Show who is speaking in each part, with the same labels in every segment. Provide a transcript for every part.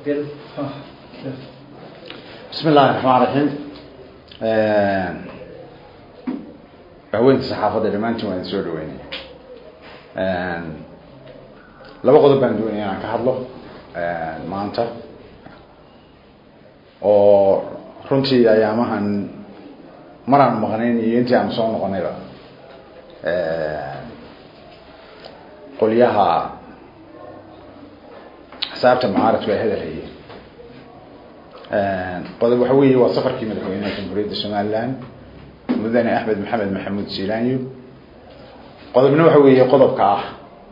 Speaker 1: bismi illahi raxmaan raxiim haweenka saxaafadda dhammaantiin waa idin soo dhaweynaya laba qodob baan doonaya inaan ka hadlo maanta oo runtii ayaamahan maraan maqnayn iyo intii aan soo noqonayba qolyaha xisaabta mucaaradku ay hadal hayeen qodob waxa weeye waa safarkii madaxweynaha jamhuuriyadda somaliland mudane axmed maxamed maxamuud silanyo qodobna waxa weeye qodobka ah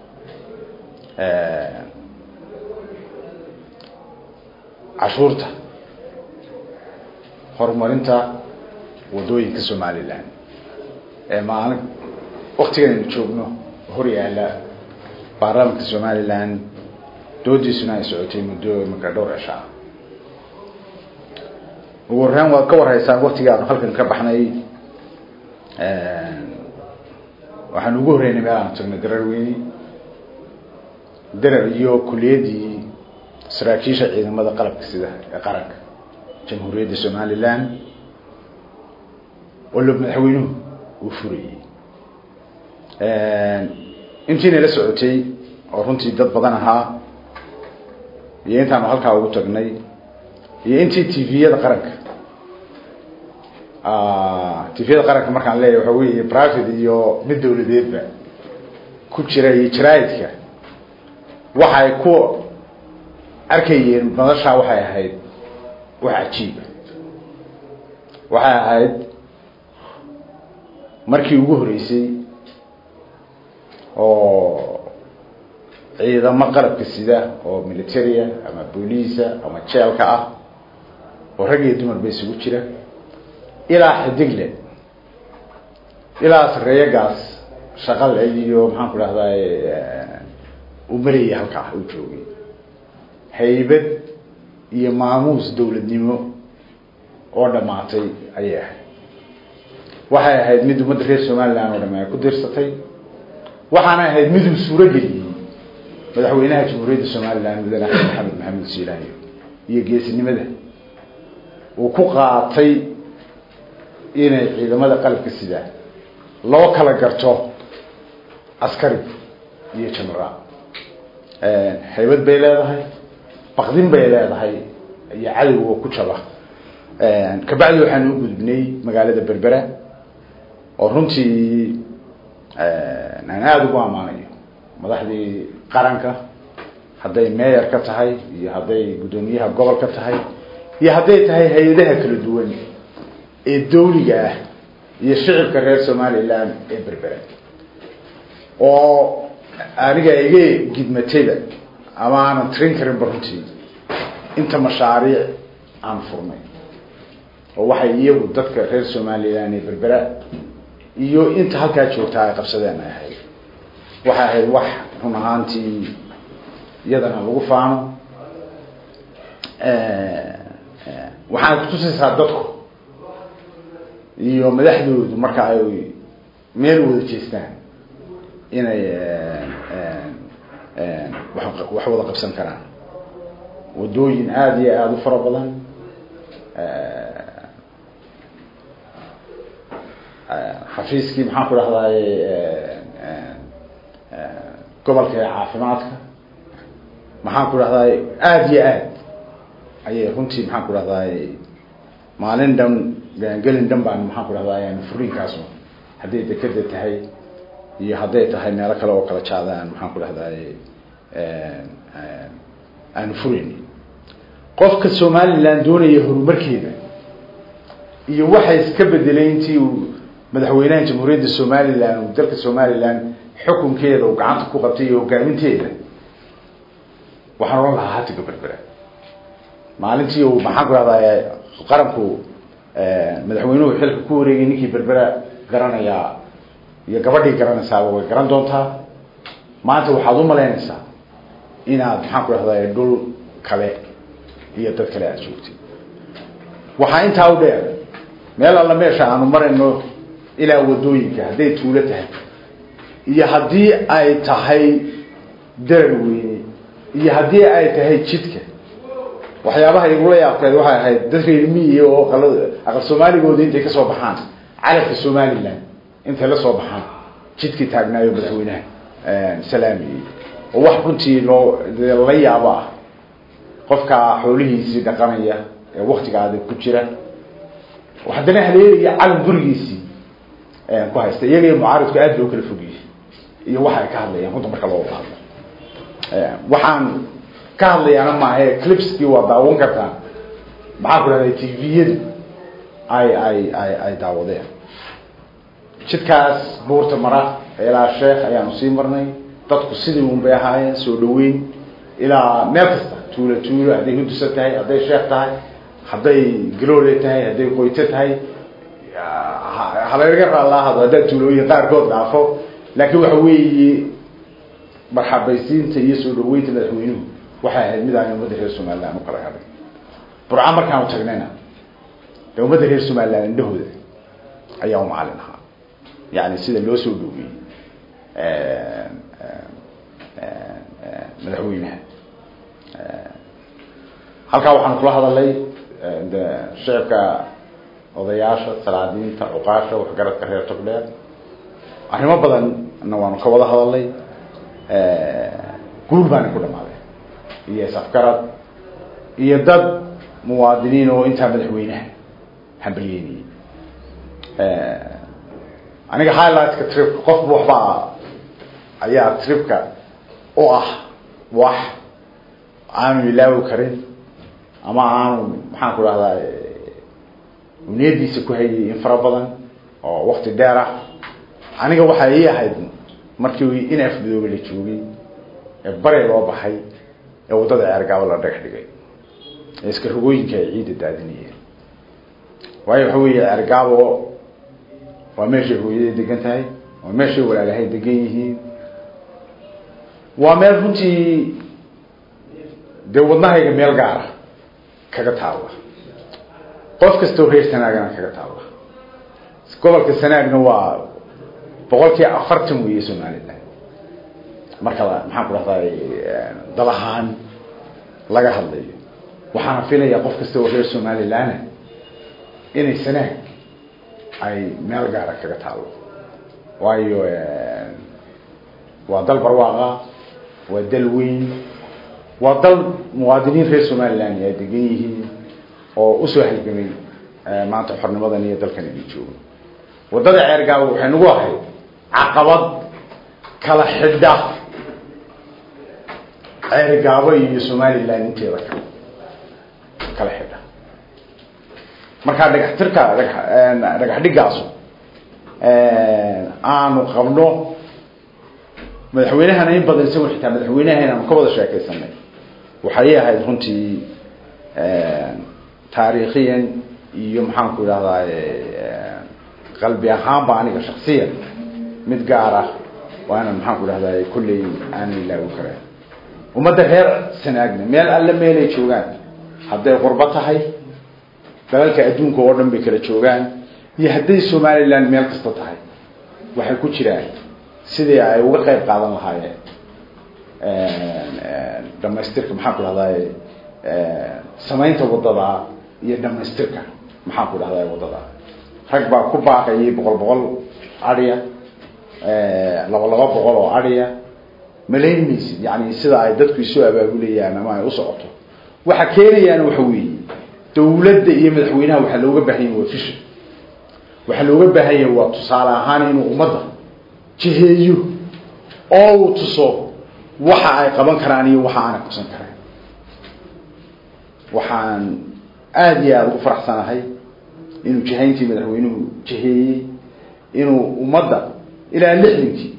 Speaker 1: cashuurta horumarinta wadooyinka somaliland ee maalin waktigan aynu joogno hor yaala baarlamaanka somaliland doodiisuna ay socotay muddo marka dhowr cisho ah ugu horreyn waad ka warhaysaan waktigii aanu halkan ka baxnay waxaan ugu horreynay meel aanu tagnay darar weyni darar iyo kulliyaddii saraakiisha ciidamada qalabka sida ee qaranka jamhuuriyadda somaliland oo lo madaxweynuhu uu furayey intiina la socotay oo runtii dad badan ahaa iyo intaanu halkaa ugu tagnay iyo intii tviyada qaranka tviyada qaranka markaan leeyahy waxa weeye private iyo mid dawladeedba ku jira iyo jaraa'idka waxay ku arkayeen madashaa waxay ahayd wax cajiiba waxay ahayd markii ugu horeysay oo ciidamo qalabka sida oo militaria ama booliisa ama jeelka ah oo rag iyo dumar ba isugu jira ilaa xidigle ilaa sareeyagaas shaqale iyo maxaan ku dhahday uu marayay halkaa uu joogay haybad iyo maamuus dawladnimo oo dhamaatay ayay ahayd waxay ahayd mid ummadda reer somaliland oo dham ay ku dirsatay waxaana ahayd miduu suuro geliyey madaxweynaha jamhuuriyadda somaliland mudane axmed maxamed maxamuud silanyo iyo geesinimada uu ku qaatay inay ciidamada qalabka sidaa loo kala garto askari iyo genaraal haybad bay leedahay baqdin bay leedahay iyo cadowga ku jaba kabacdi waxaanu u gudbinay magaalada berbera oo runtii aan aada ugu ammaanayo madaxdii qaranka hadday meeyar ka tahay iyo hadday guddoomiyaha gobol ka tahay iyo hadday tahay hay-adaha kala duwan ee dawliga ah iyo shicibka reer somaliland ee berbera oo aniga iga gidmatayba ama aanan tirin karinba runtii inta mashaariic aan furnay oo waxay iyagu dadka reer somaliland ee berbera iyo inta halkaa joogtaa ay qabsadeen ay ahayd waxay ahayd wax run ahaantii iyadana lagu faano waxaana kutusaysaa dadku iyo madaxdoodu marka ay meel wada jeestaan inay wax wada qabsan karaan wadooyin aada iyo aada u fara badan xafiiskii maxaan ku dhahday gobolka ee caafimaadka maxaan ku dhahday aada iyo aad ayay runtii maxaan ku dhahday maalin dhan gelin dhan baan maxaan ku dhahday furiinkaasu hadday dekeda tahay iyo hadday tahay meelo kale oo kala jaadaan maxaan ku dhahday aanu furayn qofka somaliland doonaya horumarkeeda iyo waxay iska bedelay intii uu madaxweynaha jamhuuriyadda somaliland uu dalka somaliland xukunkeeda uu gacanta ku qabtay iyo hogaaminteeda waxaan ohan lahaa hatiga berbera maalintii uu maxaan ku dhahday qaranku madaxweynuhu xilka ku wareegay ninkii berbera garanayaa iyo gabadhii garanaysaaba way garan doontaa maanta waxaad u malaynaysaa inaad maxaan ku dhahday dhul kale iyo dad kale aada joogtay waxaa intaa u dheer meel alla meesha aanu marayno ilaa wadooyinka hadday tuulo tahay iyo haddii ay tahay darar weyne iyo haddii ay tahay jidka waxyaabaha igula yaabkeed waxay ahayd dad reer miyiga oo aqal aqal soomaaligooda intay kasoo baxaan calanka somaliland intay la soo baxaan jidkii taagnaayo madaxweynaha salaamiyey oo wax runtii loo la yaabo ah qofka xoolihiisii dhaqanaya ee waktigaada ku jira haddana haleelaya calan gurigiisii ku haysta iyaga iyo mucaaridku aad loo kala fogiyey iyo waxa ay ka hadlayaan runta marka loo wada hadlo waxaan ka hadlayaana maahe clipskii waa daawan kartaa maxaan ku dhahday tviyadu ay ay ay ay daawadeen jidkaas buurta mara ilaa sheekh ayaanu sii marnay dadku sidii un bay ahaayeen soo dhaweyn ilaa meel kasta tuulo tuulo hadday hundusa tahay hadday sheekh tahay hadday galoole tahay hadday qoyto tahay halaynaga raalaahado haddaa tuulooyin qaarkood dhaafo laakiin waxa weeye marxabaysiinta iyo soo dhaweynta madaxweynuhu waxay ahayd mid aan ummadda reer somaliland u kala hadhay burca markaanu tagnayna dee ummadda reer somaliland indhahooda ayaa u macalin ahaa yani sida loo soo dhaweeyey madaxweynaha halkaa waxaanu kula hadalay de shicibka odayaasha salaadiinta cuqaasha waxgaradka reer togdheer arrimo badanna waanu ka wada hadalay guul baana ku dhamaaday iyo isafgarad iyo dad muwaadiniin oo intaa madaxweynaha hambalyeynayay aniga highlightka tripka qofba waxbaa ayaa tripka u ah wax aanu ilaawi karin ama aanu maxaan ku dhahdaa niyadiisa ku hayay in fara badan oo wakti dheer ah aniga waxaa ii ahayd markii in afmadoobe la joogay ee bare loo baxay ee waddada ceergaabo la dhagax dhigay ee iska rogooyinka ay ciidda daadinayeen waayo waxa weeye ceergaabo waa meeshay hooyaday degan tahay waa meeshay walaalahay degan yihiin waa meel runtii dee wadnahayga meel gaara kaga taalla qof kastoo reer sanaagana kaga taalla gobolka sanaagna waa boqolkii afartan weeye somaliland marka la maxaan ku dhahday dal ahaan laga hadlayo waxaana filayaa qof kasta oo reer somalilandna inay sanaag ay meel gaara kaga taalo waayo waa dal barwaaqa waa dal weyn waa dal muwaadiniin reer somaliland ay degan yihiin oo usoo halgamay maanta xornimadan iyo dalkan inay joogo waddada ceergaabo waxay nagu ahayd caqabad kala xidha ceergaabo iyo somaliland inteeda kale kala xidha markaa dhagax tirka dhaga dhagax dhigaasu aanu qabno madaxweynahana in badan isago xitaa madaxweynahan aanu ka wada sheekaysanay waxay ahayd runtii taariikhiyan iyo maxaan ku idhahdaa qalbi ahaanba aniga shaksiyan mid gaar ah waana maxaan ku idhahdaa kulley aan ilaawi kareen ummadda reer sanaagna meel alle meelay joogaan hadday qurbo tahay dalalka adduunka oo dhan bay kala joogaan iyo hadday somaliland meel kasta tahay waxay ku jiraan sidii ay uga qayb qaadan lahaayeen dhamaystirka maxaan ku dhahdaa samaynta waddada iyo dhamaystirka maxaan ku dhahdaa waddada rag baa ku baaqayay boqol boqol adhiya laba laba boqol oo adhiya malayn maysid yani sida ay dadku isu abaabulayaan ama ay u socoto waxa keenayaan waxa weeye dawladda iyo madaxweynaha waxaa looga baahan yahay waa fisha waxaa looga baahan yahay waa tusaale ahaan inuu ummadda jiheeyo oo uu tuso waxa ay qaban karaan iyo waxa aanay qabsan karayn waxaan aada iyo aada ugu faraxsanahay inuu jihayntii madaxweynuhu jiheeyey inuu ummadda ilaa lixdankii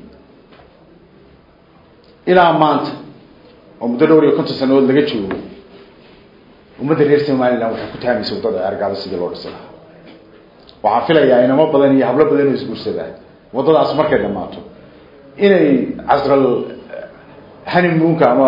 Speaker 1: ilaa maanta oo muddo dhowr iyo konton sanadood laga joogo ummadda reer somaliland waxay ku taamaysa waddada ceergaabo sidii loo dhisi lahaa waxaan filayaa inamo badan iyo hablo badan oo isguursadaan waddadaas markay dhammaato inay casral honeymoonka ama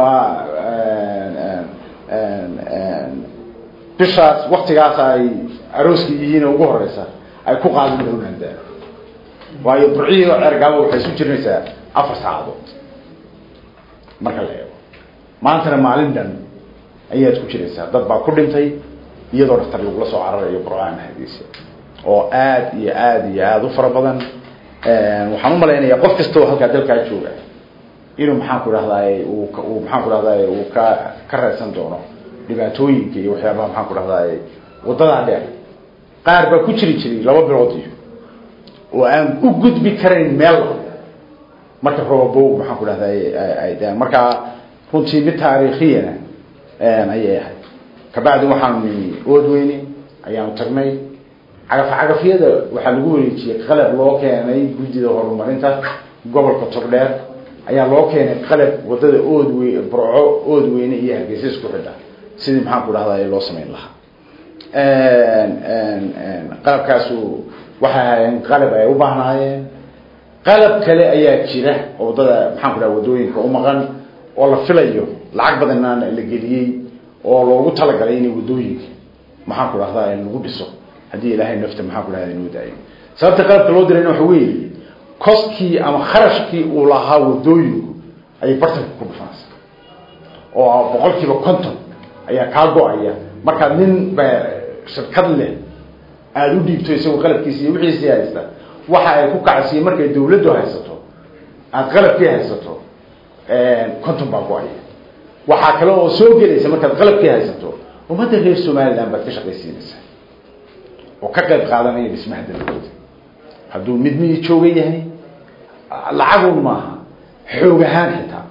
Speaker 1: bishaas waktigaas ay arooskii yihiin ugu horeysa ay ku qaadin doonaan daa waayo burcihii oo ceergaabo waxay isu jirnaysaa afar saacadood marka la eego maantana maalin dhan ayaad ku jiraysaa dad baa ku dhintay iyadoo dhaktar lagula soo cararayo burcaan hadiisa oo aad iyo aad iyo aada u fara badan waxaan umalaynaya qof kastoo halkaa dalkaa jooga inuu maxaan ku dhahdaay uu uu maxaan ku dhahdaay uu ka ka reesan doono dhibaatooyinka iyo waxyaabaha maxaan ku dhahdaay waddadaa dheer qaar baa ku jiri jiray laba bilood iyo oo aan u gudbi karayn meel marka robobow maxaan ku dhahdaay ay daan markaa runtii mid taariikhiyana ayay ahayd kabacdi waxaanu nimi oodweyne ayaanu tagnay cagaf-cagafyada waxaa lagu wareejiyey qalab loo keenay guddida horumarinta gobolka togdheer ayaa loo keenay qalab wadada oodwe burco oodweyne iyo hargeysa isku xidha sidii maxaan ku dhahday loo samayn lahaa qalabkaasu waxay ahaayeen qalab ay u baahnaayeen qalab kale ayaa jira oo wadada maxaan ku dhaha wadooyinka u maqan oo la filayo lacag badanna la geliyey oo loogu talagalay inay wadooyinka maxaan ku dhahdaa lagu dhiso haddii ilaahay nafta maxaan ku dhahda inuu daayo sababta qalabka loo dirayna waxa weeye koskii ama kharashkii uu lahaa wadooyinku ayay bartanka ku dhufanaysa oo boqol kiiba konton ayaa kaa go-aya markaad nin ba shirkad leh aada u dhiibto isagoo qalabkiisa iyo wixiisii haysta waxa ay ku kacsiye markay dawladdu haysato aada qalabkii haysato konton baa go-aya waxaa kale oo soo gelaysa markaad qalabkii haysato ummadda reer somaliland baad ka shaqaysiinaysaa oo ka qayb qaadanaya dhismaha dalkooda hadduu mid mii jooga yahay lacagun maaha xoog ahaan xitaa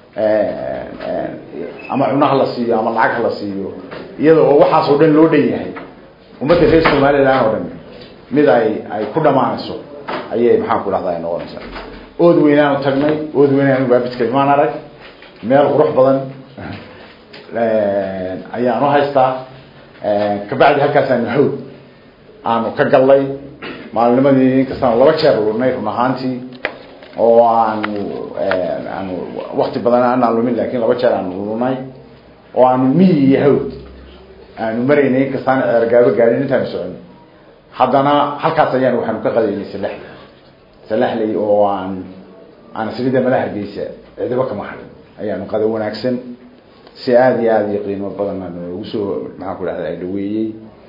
Speaker 1: ama cunaha la siiyo ama lacag ha la siiyo iyada oo waxaas oo dhan loo dhan yahay ummadda reer somaliland oo dhan mid ay ay ku dhamaanayso ayay maxaan ku dhahdaa ay noqonaysaa ood weynaanu tagnay ood weynaanu baabidka imaan arag meel qurux badan ayaanu haystaa kabacdi halkaasaanu hawd aanu ka gallay maalinimadii inkastaan laba jeer lurnay run ahaantii oo aanu aanu wakti badan aanaan lumin lakin laba jeer aanu lurnay oo aanu miyi iyo hawd aanu maraynay inkastaan ceergaabo gaadhin intaanu soconay haddana halkaas ayaan waxaanu ka qadaynay salaxley salaxley oo aan aan sirida madaha hargeysa cidibo kama hadhin ayaanu qada wanaagsan si aada iyo aada iyo qiimo badan noogu soo maxaan ku dhahda dhaweeyey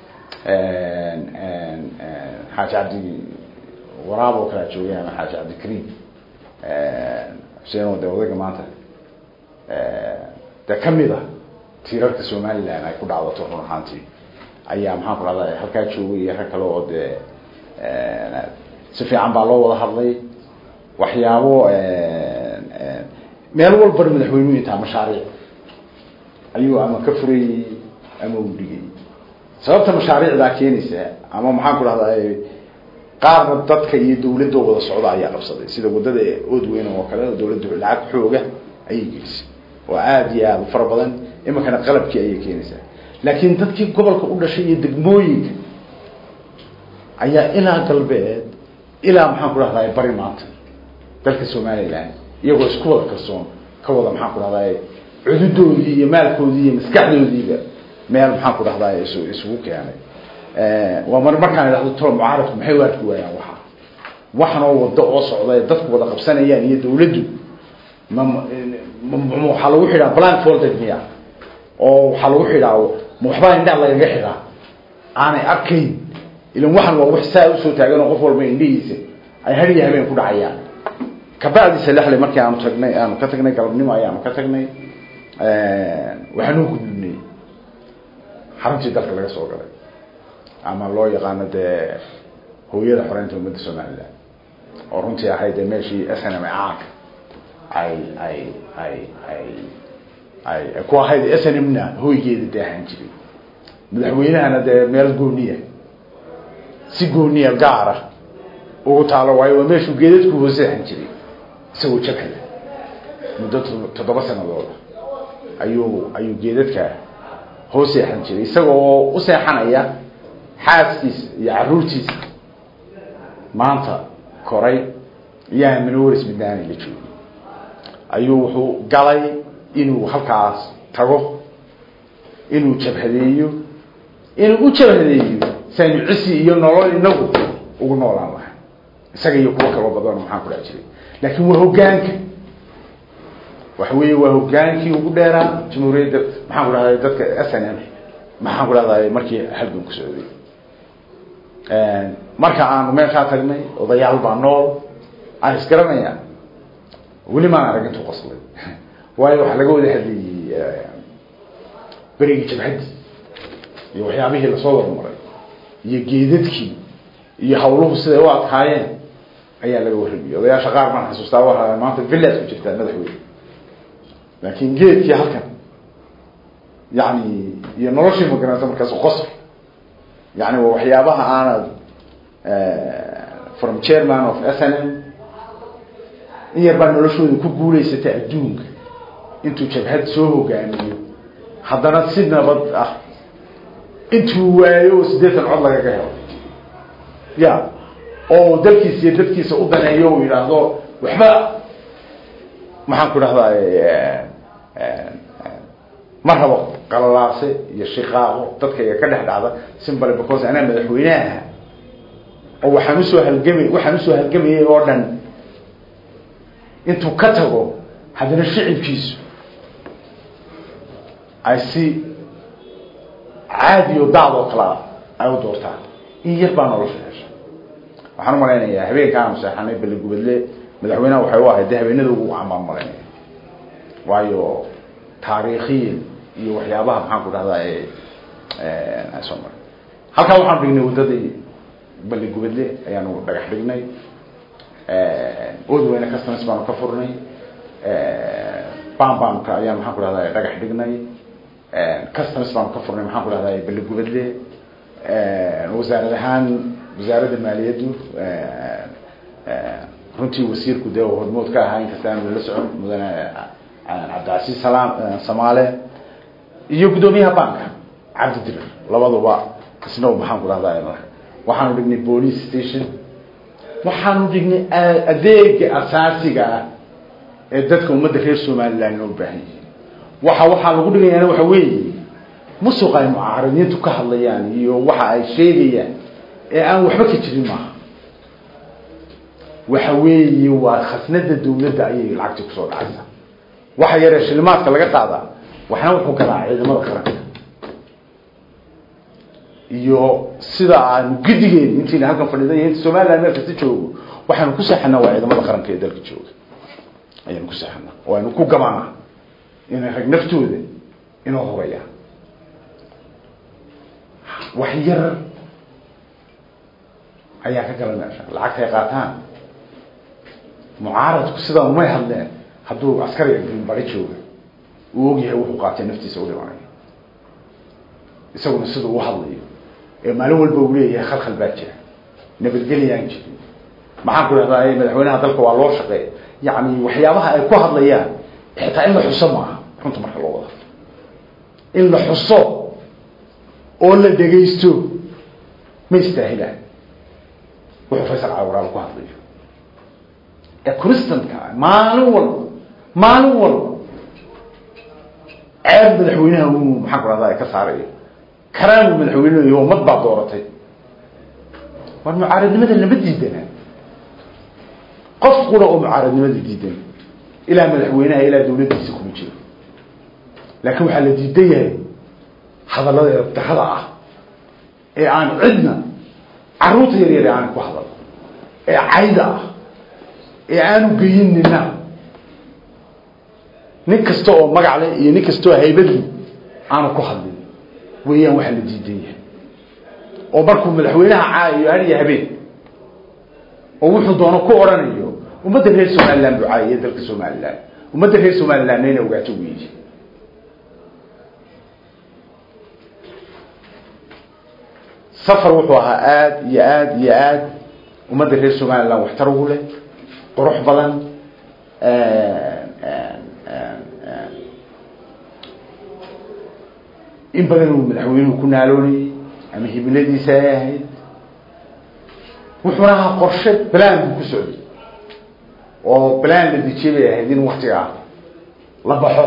Speaker 1: xaaji cabdi waraab oo kalea joogay ama xaaji cabdikariim xuseen de odayga maanta de kamid a tiirarka somaliland ay ku dhacdato run ahaantii ayaa maxaan ku dhahda halkaa joogay iyo rag kale oo dee si fiican baa loo wada hadlay waxyaabo meel walbana madaxweynuhu intaa mashaariic ayuu ama ka furayey ama u dhigay sababta mashaariicdaa keenaysa ama maxaan ku dhahdaa qaarna dadka iyo dawladda wada socda ayaa qabsaday sida wadada oodweyne oo kale dawladda lacag xooga ayay gelisay oo aada iyo aada u fara badan iminkana qalabkii ayay keenaysaa laakiin dadkii gobolka u dhashay iyo degmooyinka ayaa ilaa galbeed ilaa maxaan ku dhahdaa bari maanta dalka somaliland iyagoo isku wada kalsoon ka wada maxaan ku dhahdaa cududoodii iyo maalkoodii iyo maskaxdoodiiba meel maxaan ku dhahdaa is isugu keenay waa mar markaan idhahdo tolo mucaaradku maxay u arki waayaan waxa waxanoo wado oo socda ee dadku wada qabsanayaan iyo dawladdu ma waxaa lagu xidhaa blank folder miya oo waxaa lagu xidhaa ma waxbaa indhaa lagaga xidhaa aanay arkayn ilan waxan waa wax saa usoo taagan oo qof walba indhihiisa ay har iyo habeen ku dhacayaan kabacdi salaxle markii aanu tagnay aanu ka tagnay galabnimo ayaanu ka tagnay waxaanu gudbinay xaruntii dalka laga soo galay ama loo yaqaano dee hooyada xoreynta ummadda somaliland oo runtii ahayd dee meeshii s n m caanka ay ay ay ay ay ku ahayd s n m na hoygeeda dee ahaan jiray madaxweynahana dee meel gooniya si gooniya gaara ugu taalo waayo waa meeshuu geedadku hooseexan jiray isagoo jakada muddo toddoba sanadooda ayuu ayuu geedadka hoos seexan jiray isagoo u seexanaya xaaskiisa iyo caruurtiisa maanta koray iyaa minowaris midnaani la joogay ayuu wuxuu galay inuu halkaas tago inuu jabhadeeyo inuu u jabhadeeyo saynu cisi iyo nolol inagu ugu noolaan lahay isaga iyo kuwo kaloo badan maxaan ku dhex jiray laakiin waa hoggaanka waxa weeye waa hogaankii ugu dheeraa jamhuuriyadda maxaan ku dhahday dadka s n m maxaan ku dhahday markii halgan ku socday marka aanu meeshaa tagnay odayaal baa nool aan isgaranayaan weli maan arag intuu qoslay waayo waxaa laga wada hadlayey berigii jabhaddii iyo waxyaabihii lasoo warmaray iyo geedadkii iyo hawluhu siday u adkaayeen ayaa laga warramiyey odayaasha qaar baan xasuustaa waa maanta villaad ku jirtaa madaxweyne laakin geedkii halkan yani iyo noloshii magaranta markaas qosl yani waa waxyaabaha aanad from chairman of s n m in yar baa noloshooda ku guulaysatay adduunka intuu jabhad soo hogaamiyo haddana si nabad ah intuu waayo oo siddeetan cod lagaga helo ya oo dalkiisa iyo dadkiisa u daneeyo u yidhaahdo waxba maxaan ku dhahdaa ma rabo qalalaase iyo shiqaaqo dadkayga ka dhex dhacda simbale because anaa madaxweyneaha oo waxaan usoo halgamay waxaan usoo halgamayay oo dhan intuu ka tago haddana shicibkiisu ay si caadi o daad oo kalea ay u doortaan in yar baa nolosha hesha waxaan umalaynayaa habeenkaanu seexanay baligubadle madaxweyneha waxay u ahayd de habeenada ugu camaan malaynaya waayo taariikhiyan iyo waxyaabaha maxaan ku dhahdaa ay soo maray halkaa waxaanu dhignay waddadii baligubadle ayaanu dhagax dhignay odweyne customs baanu ka furnay bambamka ayaan maxaan ku dhahdaa dhagax dhignay customs baanu ka furnay maxaan ku dhahdaa baligubadle wasaarad ahaan wasaaradda maaliyaddu runtii wasiirku dee hormood ka ahaa inkasta aanu la socon mudane cabdicasiis salaam samaale iyo guddoomiyaha banka cabdidirir labaduba isna maxaan ku dhahdaa waxaanu dhignay police station waxaanu dhignay adeega asaasiga ah ee dadka ummadda reer somaliland loo baahan yihin waxa waxaa lagu dhigayaana waxa weeye musuq ay mucaaradiintu ka hadlayaan iyo waxa ay sheegayaan ee aan waxba ka jirin maaha waxa weeye waa khasnada dawladda ayay lacagti kusoo dhacaysa waxa yaree shilimaadka laga qaadaa waxna wuxuu galaa ciidamada qaranka iyo sida aanu gidigeen intiina halkan fadhiidan iyo inta somaliland meel kasta joogo waxaanu ku seexanaa waa ciidamada qaranka ee dalka jooga ayaanu ku seexanaa oo aynu ku gabanaa inay rag naftooda inoo hogayaan wax yar ayaa ka gala meesha lacagtay qaataan mucaaradku sidaa umay hadleen hadduu askariga bari jooga uu ogyahay wuxuu qaatay naftiisa u dhimanaya isaguna siduu u hadlayo ee maalin walba uu leeyahay khalkhal baa jira nabadgelyaan jirin maxaan ku dhahdaa madaxweynaha dalka waa loo shaqeey yacni waxyaabaha ay ku hadlayaan xitaa in la xuso maaha runta marka loo wada in la xuso oo la dhegaysto ma istaahilaan wuxuu faysal cawaraal ku hadlayo ee constantka maalin walba maalin walba ceeb madaxweynaha uu maxaan ku dhahdaa ka saarayo karaamu madaxweynehu iyo ummad baa dooratay war mucaaradnimada lama diidana qof qura oo mucaaradnimada diidan ilaa madaxweynaha ilaa dawladdiisa kuma jiro laakiin waxaa la diidan yahay hadallada eebdarada ah ee aan cidna carruurta yar yar aan ku hadal ee cayda ah ee aanu geyin nina nin kasta oo magac leh iyo nin kasta oo haybadli aanu ku hadlin weeyaan waxaa la diidan yahay oo markuu madaxweynaha caayayo hariya habeen oo wuxuu doono ku odhanayo ummadda reer somaliland buu caayaya dalka somaliland ummadda reer somalilandna ina ogaato weyi safar wuxuu ahaa aada iyo aada iyo aada ummadda reer somaliland waxtar ugu leh qurux badan in badan uu madaxweynuhu ku naaloonayay ama hibiladiisa ay ahayd wuxuuna ahaa qorshe balaan buu ku socday oo balaan la dejiyay bay ahayd in waktigaa la baxo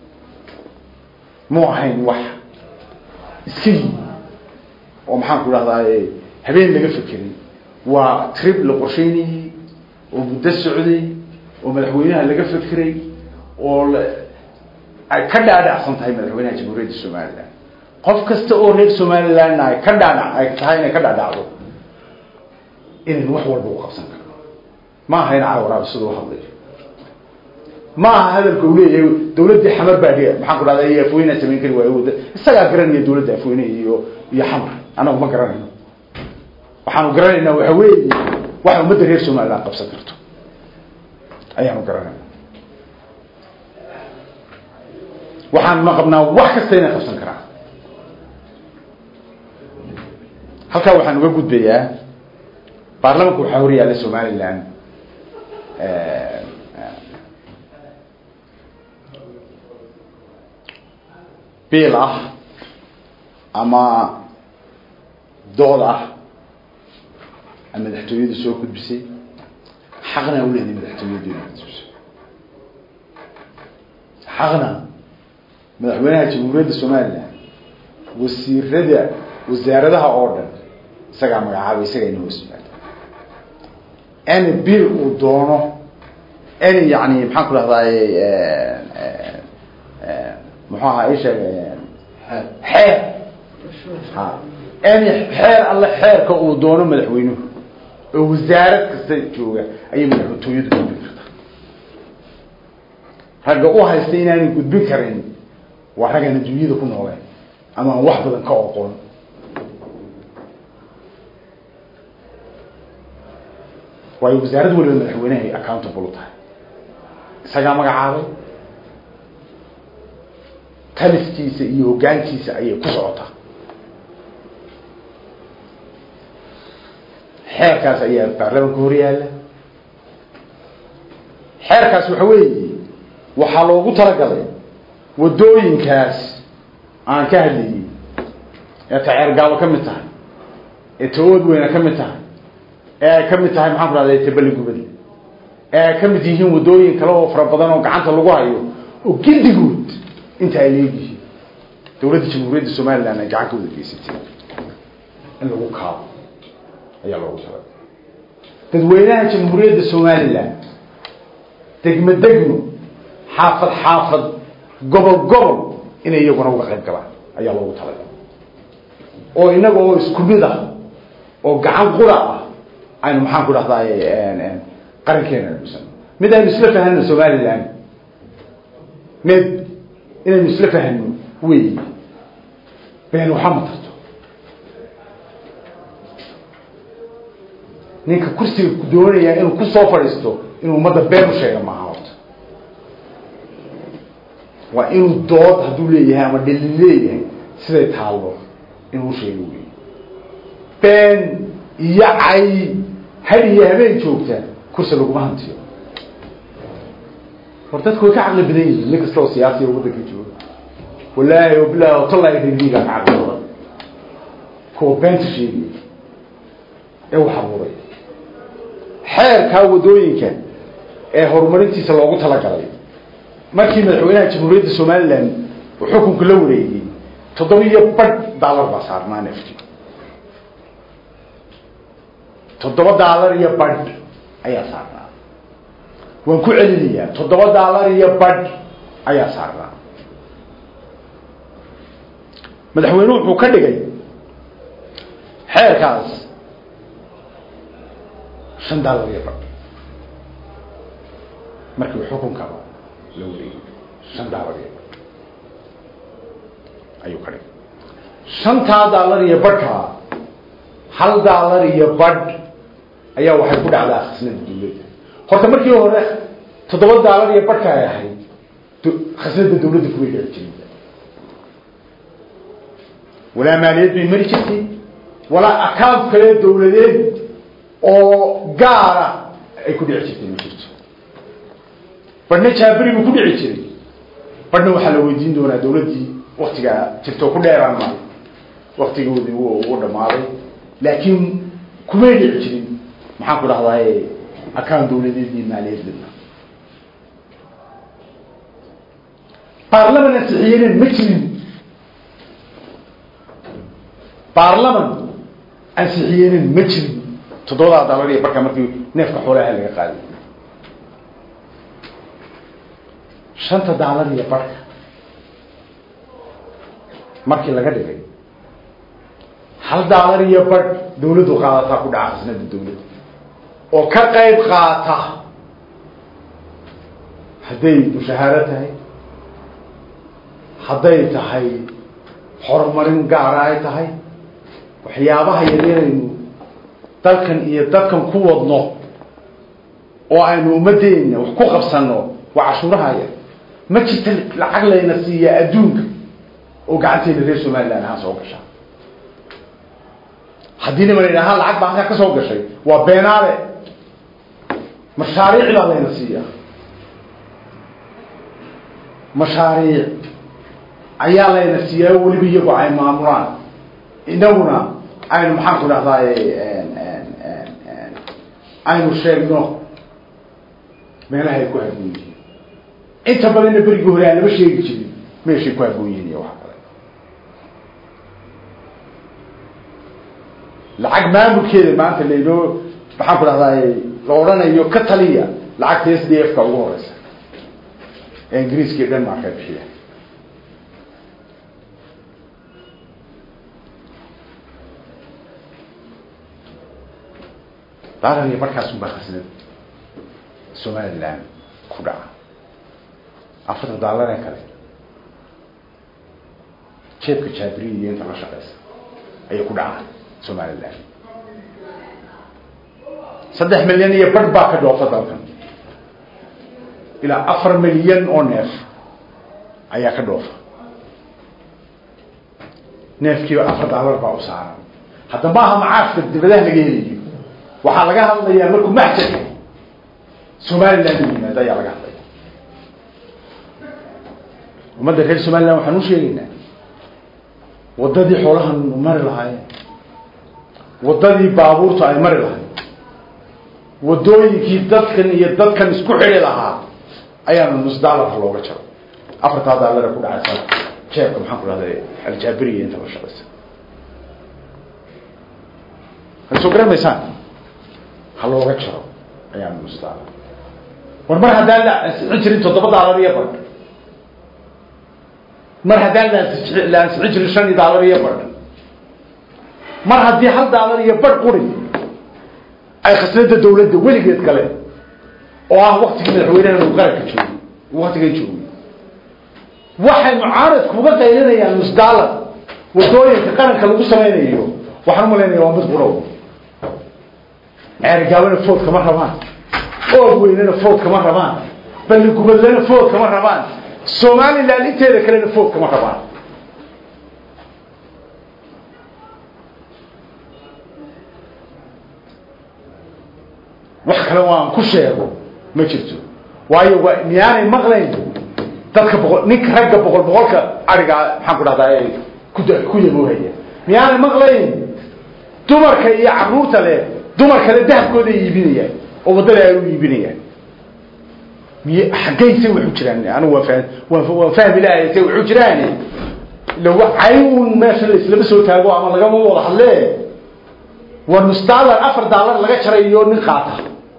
Speaker 1: mu ahayn wax iska yimi oo maxaan ku dhahdaa habeen laga fekeray waa trip la qorsheynayey oo muddo socday oo madaxweynaha laga fekeray oo ay ka dhaadhacsan tahay madaxweynaha jamhuuriyadda somalilan qof kasta oo reer somalilandna ay ka dhaadhac ay tahay inay ka dhaadhacdo inaynu wax walba u qabsan karno ma aha in cawaraab siduu hadlayo ma aha hadalka uu leeyahay dawladdii xamar baa dhiga maxaan ku dhahda iyo afweynaa samayn kari waayo wada isagaa garanaya dawladda afweyne iyo iyo xamar anagu ma garanayno waxaanu garanaynaa waxa weeye waxa ummadda reer somaliland qabsan karto ayaanu garanayna waxaanuna qabnaa wax kasta inay qabsan karaan halkaa waxaan uga gudbayaa baarlamanka waxaa hor yaalla somaliland biil ah ama dood ah madaxtooyadu soo gudbisay xaqna u leedahay madaxtooyadu inay gudbiso xaqna madaxweynaha jamhuuriyadda somaliland wasiirada wasaaradaha oo dhan isagaa magacaabay isagaa ina hoos yimaada any bill uu doono any yani maxaan ku dhahdaay muxuu ahaa isheeg xeer ha any xeer alle xeerka uu doono madaxweynuhu oo wasaarad kasta jooga ayay madaxtooyadu gudbin kartaa ragga u haysta inaanay gudbin karin waa raggaan adduunyada ku nooleen ama aan wax badan ka oqoon waayo wasaarad waliba madaxweynehay accountable u tahay isagaa magacaabay taliskiisa iyo hoggaankiisa ayay ku socotaa xeerkaas ayaa baarlamanka hor yaalla xeerkaas waxa weeye waxaa loogu talagalay waddooyinkaas aan ka hadlayay ee taceergaabo ka mid tahay ee tawood weyna ka mid tahay ee ay ka mid tahay maxaan ku dhahday tabaligubadi ee ay ka mid yihiin waddooyin kale oo fara badan oo gacanta lagu hayo oo giddigood inta ay leegyihiin dawladda jamhuuriyadda somaliland ay gacan ka wada geysatay in lagu kaabo ayaa loogu talagay dadweynaha jamhuuriyadda somaliland degmo degmo xaafad xaafad gobol gobol inay iyaguna uga qayb galaan ayaa loogu talagay oo inaga oo isku mid ah oo gacan qura ah aynu maxaan ku dhahdaay qarankeena dhusan mid aynu isla fahanno somaliland mid inaynu isla fahanno wey been waxa ma tarto ninka kursiga doonaya inuu kusoo fadhiisto inuu ummadda been u sheega maaha horta waa inuu dood hadduu leeyahay ama dhali leeyahay siday taallo inuu sheego wey been iyo cay had iyo habeen joogta kursi laguma hantiyo war dadku way ka caqli badan yihiin nin kasta oo siyaasiya waddanka jooga wallaahi o bilahi o tallaahi rindiga ka caqli badan kuwa beenta sheegaya ee wax abuuray xeerkaa waddooyinka ee horumarintiisa loogu talagalay markii madaxweynaha jamhuuriyadda somaliland uu xukunka la wareegay toddoba iyo badh daalar baa saarnaa nefti toddoba daalar iyo badh ayaa saarnaa waan ku celinayaa toddoba daalar iyo badh ayaa saarnaa madaxweyne wuxuu ka dhigay xeerkaas shan daalar iyo badh markii uu xukunkaba la wareegay shan daalar iyo badh ayuu ka dhigay shantaa daalar iyo badhkaa hal daalar iyo badh ayaa waxay ku dhacdaa khasnada dawladda horta markii hore toddoba daalar iyo badhka ay ahayd khasnada dawladda kuway dheci jirin walaa maaliyad bay mari jirtay walaa account kale dawladeed oo gaara ay ku dhici jirtay ma jirto badhna jaaberi buu ku dhici jiray badhna waxaa la weydiin doonaa dawladdii waktigaa jirto ku dheeraan maayo waktigoodii u dhamaaday laakiin kumay dhici jirin maxaan ku dhahdaay account dawladeed iyo maaliyad midna baarlaman ansixiyenen ma jirin baarlaman ansixiyenen ma jirin toddobadaa daalar iyo barka markii neefka xoolaha laga qaaday shanta daalar iyo barhka markii laga dhigay hal daalar iyo barh dawladdu qaadataa ku dhaca khasnada dawladda oo ka qayb qaata hadday mushahaaro tahay hadday tahay horumarin gaara ay tahay waxyaabaha yaryaraynu dalkan iyo dadkan ku wadno oo aynu ummadeenna wax ku qabsano waa cashuurahaya ma jirta lacag layna siiya adduunka oo gacanteena reer somaliland ahaan soo gashaa haddii niman idhahaan lacag baa halkaa ka soo gashay waa beenaale mashaariic baa layna siiyaa mashaariic ayaa layna siiyaa weliba iyagu ay maamulaan inaguna aynu maxaan ku dhahdaay aynu sheegno meelaha ay ku haboon yihiin inta badanna berigii hore aan lama sheegi jirin meeshay ku haboon yihiin iyo wax kale lacag maamulkeeda maanta laynoo maxaan ku dhahdaay la odhanayo ka taliya lacagta s d f ka ugu horeysa ee ingiriiska iyo denmark ay bixiya daalan iyo markaas unbaa khasnad somaliland ku dhaca afarta daalaree kale jeebka jaabiriya iyo inta la shaqeysa ayay ku dhacaan somaliland saddex milyan iyo barh baa ka dhoofa dalkan ilaa afar milyan oo neef ayaa ka dhoofa neefkiiba afar daalar baa u saaran hadda maaha macaashka dibadaha laga helayo waxaa laga hadlayaa markuu maxjadka somaliland u yimaado ayaa laga hadlaya ummadda reer somaliland waxaan u sheegaynaa waddadii xoolahan mari lahaayeen waddadii baabuurta ay mari lahayd waddooyinkii dadkan iyo dadkan isku xidhi lahaa ayaanu nus daalarka looga jaro afartaa daalare ku dhacaysa jeebka maxaan ku dhahday aljaabiriya inta la shaqaysa hay soo garan maysaan ha looga jaro ayaanu nus daalar war mar haddaan la ansixin jirin toddoba daalar iyo badh mar haddaan laansi la ansixin jirin shan iyo daalar iyo badh mar haddii hal daalar iyo badh quri ay khasnada dawladda weligeed kale oo ah waktigii madaxweynaha uu qaranka joogay waktigan joogay waxay mucaaradku uga qaylinayaan nus daalar wadooyinka qaranka lagu samaynayo waxaan umalaynaya waa mid qurow ceerigaabana food kama rabaan oog weynena food kama rabaan balligubadlena food kama rabaan somaliland inteeda kalena food kama rabaan wax kale waan ku sheego ma jirto waayo waa miyaanay maqlayn dadka boqol ninka ragga boqol boqolka arigaa maxaan ku dhahdaa ku ku yaboohaya miyaanay maqlayn dumarka iyo caruurta leh dumar kale dahabkooda ay iibinayaan oo waddada ay u iibinayaan miy xaggayse waxu jiraan anigu waa fah waa waan fahmi lahay se waxu jiraan lawa cayn meesha la islama soo taago ama lagama wada hadle waa nus daalar afar daalar laga jarayo nin qaata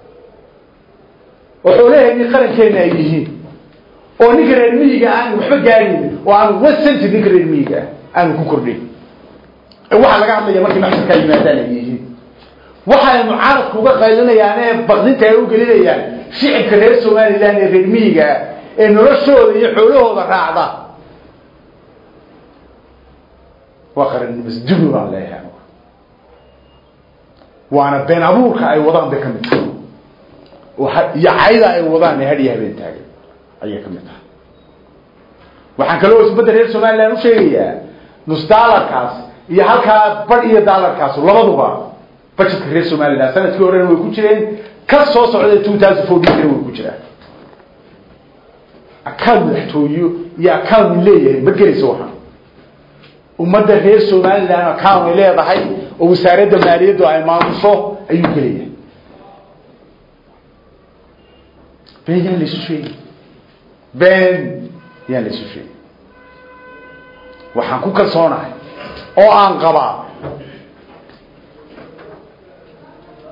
Speaker 1: oo xoolaheeni qarankeena ay yihiin oo ninka reer miyiga aan waxba gaaraynin oo aan wasenti ninka reer miyiga ah aanu ku kordhin waxaa laga hadlaya markay maxsadkaa yimaadaan ay yihiin waxay mucaaradku uga qaylinayaan ee baqdinta ay u gelinayaan shicibka reer somaliland ee reer miyiga ah ee noloshooda iyo xoolahooda raacda waa qarannimasdumi baan leeyahay waana been abuurka ay wadaan bay ka mid tahay iyo cayda ay wadaan ee hadhiyo habeen taagan ayay ka mid tahay waxaan kaloo isbadda reer somaliland u sheegayaa nus daalarkaas iyo halkaa badh iyo daalarkaas labaduba budgetka reer somaliland sanadkii horena way ku jireen ka soo socda two thousand fourteen way ku jiraan account madaxtooyo iyo account leeyahay ma gelayso waxaan ummadda reer somaliland account ay leedahay oo wasaaradda maaliyaddu ay maamusho ayuu gelaya been yaan laysu sheegi been yaan laysu sheegi waxaan ku kalsoonahay oo aan qabaa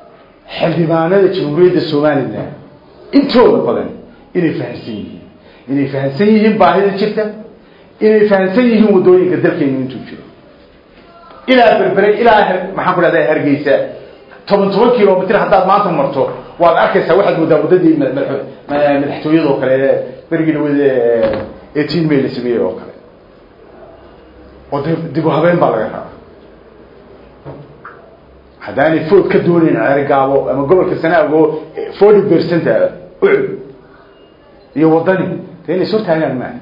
Speaker 1: xildhibaanada jamhuuriyadda somaliland intooda badan inay fahamsan yihiin inay fahamsan yihiin baahida jirta inay fahamsan yihiin waddooyinka dalkeenu intuu jiro ilaa berbere ilaa maxaan ku dhahda hargeysa toban toban kilomitr haddaad maanta marto waad arkaysaa waxaad moodaa waddadii madaxtooyadoo kale berigii dhawada eighteen may la sameeyey oo kale oo dib u habeen baa laga rabaa haddaanay food ka doonayn ceerigaabo ama gobolka sanaago forty percent ucud iyo waddani de inay soo taagaan maaha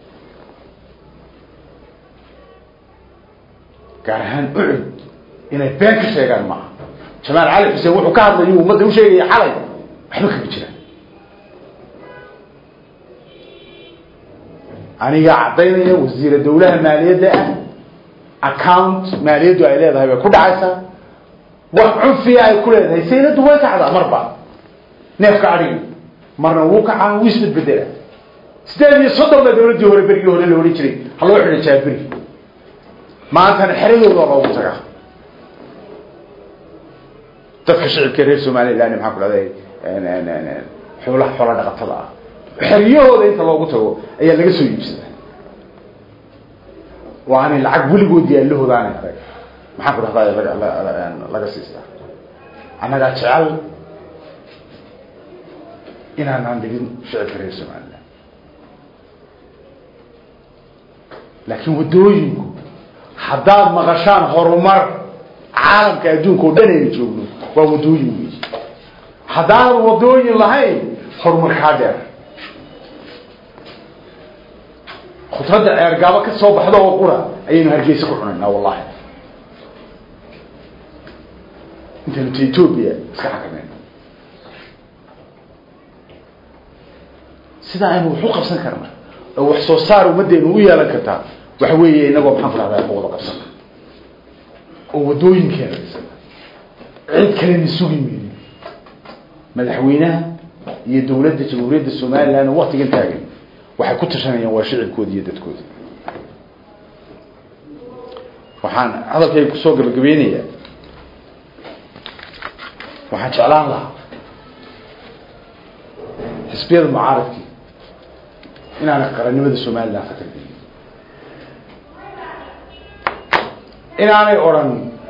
Speaker 1: gaar ahaan ucud inay been ka sheegaan maaha jamaal cali xuseen wuxuu ka hadlayu ummadda u sheegaya xalay waxba kaga jiraan aniga caddaynaya wasiira dawlaha maaliyadda ah account maaliyaddu ay leedahay bay ku dhacaysaa wax cunfiya ay ku leedahay sayladu way kacdaa marba neefka adhigi marna wuu kacaa wuu isbedbedela sideed iyo soddon baa dawladdii hore berigii hore la odhan jiray ha loo xidha jaaberi maantana xeradooda loogu tagaa dadka shicibka reer somaliland maxaa ku dhahday xoolaha xoola dhaqatada ah xeryahooda inta loogu tago ayaa laga soo iibsadaa oo aanay lacag weligood yaallahooda aanay arag maxaan ku dhahdaa laga siistaa annagaa jecel inaanaan dhigin shicibka reer somaliland laakiin waddooyinku haddaad maqashaan horumar caalamka adduunka oo dhan aynu joogno waa waddooyin wey haddaanan waddooyin lahayn horumar kaa dheer khudradda ceergaabo ka soo baxda oo qura ayaynu hargeysa ku cunaynaa wallahi intaynu ta etoobiya iska xakamayno sidaa aynu wax u qabsan karna oo wax soo saar ummaddeenu u yeelan kartaa waxa weeye inagoo maxaan ku dhahdaa ka wada qabsana oo waddooyinkeena dhisana cid kalena sugi maynin madaxweynaha iyo dawladda jamhuuriyadda somaliland oo waktigan taagan waxay ku tashanayaan waa shicibkooda iyo dadkooda waxaan hadalkayga kusoo gabagabeynayaa waxaan jeclaan lahaa xisbiyada mucaaradkii inaanay qarannimada somaliland khatar gelin inaanay odhan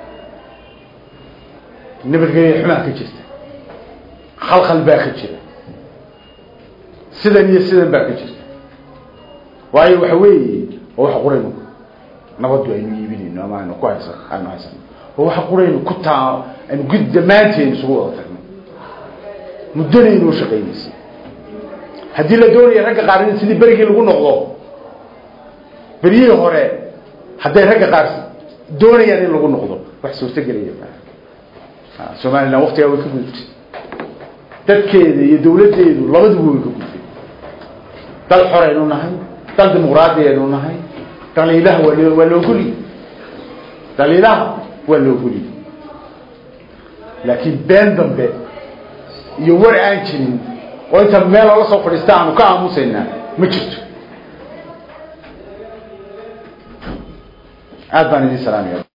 Speaker 1: nabadgelya xumaa ka jirta khalkhal baa ka jira sidan iyo sidan baa ka jirta waayo waxa weeye oo waxa quraynu nabaddu aynu iibinayno ama aynu ku haysan aynu haysano oo waxa quraynu ku taa aynu gud dhammaanteen isugu wada tagno muddana inoo shaqaynaysay haddii la doonaya ragga qaar in sidii berigii lagu noqdo beryihii hore hadday ragga qaar doonayaan in lagu noqdo wax suurtagelaya maa somaliland waktigaa way ka gudubtay dadkeeda iyo dawladdeedu labaduba way ka gudbay dal xoraynu nahay dal dimuqraadiyaynu nahay dhaliilaha waa loo waa looguli dhaliilaha waa looguli laakiin been dambe iyo war aan jirin oo inta meel loola soo fadhiista aanu ka aamusaynaa ma jirto aad baan idin salaamaya